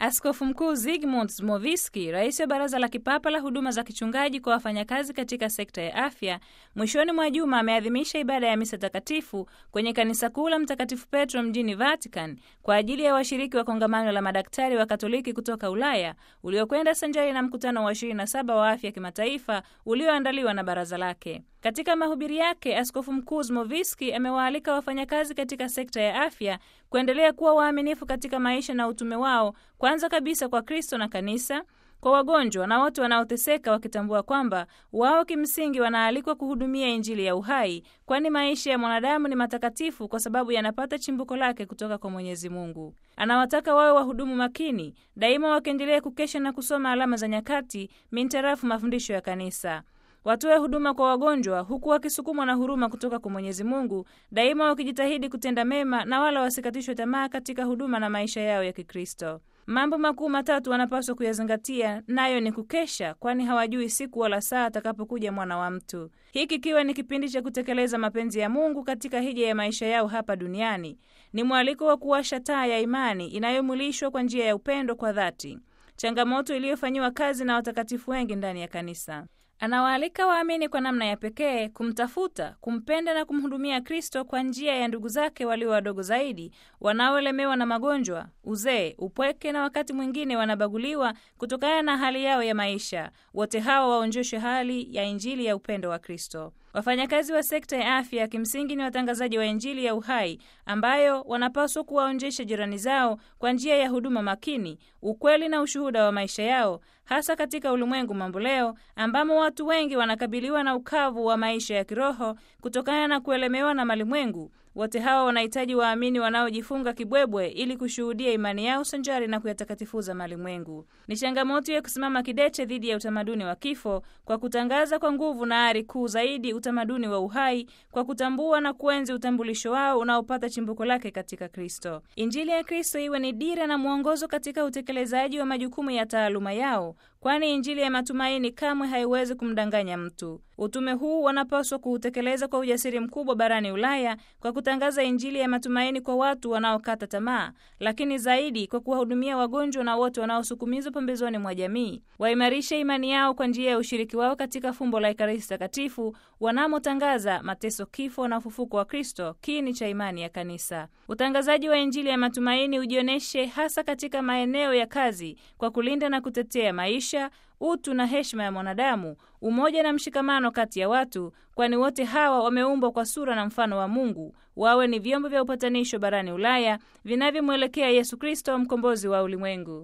Askofu Mkuu Zygmunt Zmowiski, rais wa Baraza la Kipapa la Huduma za Kichungaji kwa wafanyakazi katika sekta ya afya, mwishoni mwa juma ameadhimisha ibada ya misa takatifu kwenye kanisa kuu la Mtakatifu Petro mjini Vatican kwa ajili ya washiriki wa kongamano la madaktari wa Katoliki kutoka Ulaya uliokwenda sanjari na mkutano wa 27 wa afya kimataifa ulioandaliwa na baraza lake. Katika mahubiri yake, Askofu Mkuu Zmowiski amewaalika wafanyakazi katika sekta ya afya kuendelea kuwa waaminifu katika maisha na utume wao, kwanza kabisa kwa Kristo na kanisa, kwa wagonjwa na watu wanaoteseka, wakitambua kwamba wao kimsingi wanaalikwa kuhudumia Injili ya uhai, kwani maisha ya mwanadamu ni matakatifu kwa sababu yanapata chimbuko lake kutoka kwa Mwenyezi Mungu. Anawataka wawe wahudumu makini daima, wakiendelea kukesha na kusoma alama za nyakati mintarafu mafundisho ya kanisa watoe huduma kwa wagonjwa huku wakisukumwa na huruma kutoka kwa Mwenyezi Mungu, daima wakijitahidi kutenda mema na wala wasikatishwe tamaa katika huduma na maisha yao ya Kikristo. Mambo makuu matatu wanapaswa kuyazingatia, nayo ni kukesha, kwani hawajui siku wala saa atakapokuja mwana wa mtu. Hiki kikiwa ni kipindi cha kutekeleza mapenzi ya Mungu katika hija ya maisha yao hapa duniani. Ni mwaliko wa kuwasha taa ya imani inayomulishwa kwa njia ya upendo kwa dhati, changamoto iliyofanyiwa kazi na watakatifu wengi ndani ya kanisa. Anawaalika waamini kwa namna ya pekee kumtafuta, kumpenda na kumhudumia Kristo kwa njia ya ndugu zake walio wadogo zaidi, wanaolemewa na magonjwa, uzee, upweke na wakati mwingine wanabaguliwa kutokana na hali yao ya maisha. Wote hawa waonjeshwe hali ya Injili ya upendo wa Kristo. Wafanyakazi wa sekta ya afya kimsingi ni watangazaji wa Injili ya uhai ambayo wanapaswa kuwaonjesha jirani zao kwa njia ya huduma makini, ukweli na ushuhuda wa maisha yao, hasa katika ulimwengu mamboleo ambamo watu wengi wanakabiliwa na ukavu wa maisha ya kiroho kutokana na kuelemewa na malimwengu. Wote hawa wanahitaji waamini wanaojifunga kibwebwe ili kushuhudia imani yao sanjari na kuyatakatifuza malimwengu. Ni changamoto ya kusimama kidete dhidi ya utamaduni wa kifo kwa kutangaza kwa nguvu na ari kuu zaidi utamaduni wa uhai, kwa kutambua na kuenzi utambulisho wao unaopata chimbuko lake katika Kristo. Injili ya Kristo iwe ni dira na mwongozo katika utekelezaji wa majukumu ya taaluma yao, kwani Injili ya matumaini kamwe haiwezi kumdanganya mtu. Utume huu wanapaswa kuutekeleza kwa ujasiri mkubwa barani Ulaya kwa kutangaza Injili ya matumaini kwa watu wanaokata tamaa, lakini zaidi kwa kuwahudumia wagonjwa na wote wanaosukumizwa pembezoni mwa jamii. Waimarishe imani yao kwa njia ya ushiriki wao katika fumbo la Ekaristi Takatifu, wanamotangaza mateso, kifo na ufufuko wa Kristo, kiini cha imani ya Kanisa. Utangazaji wa Injili ya matumaini ujionyeshe hasa katika maeneo ya kazi kwa kulinda na kutetea maisha utu na heshima ya mwanadamu, umoja na mshikamano kati ya watu, kwani wote hawa wameumbwa kwa sura na mfano wa Mungu. Wawe ni vyombo vya upatanisho barani Ulaya vinavyomwelekea Yesu Kristo, mkombozi wa ulimwengu.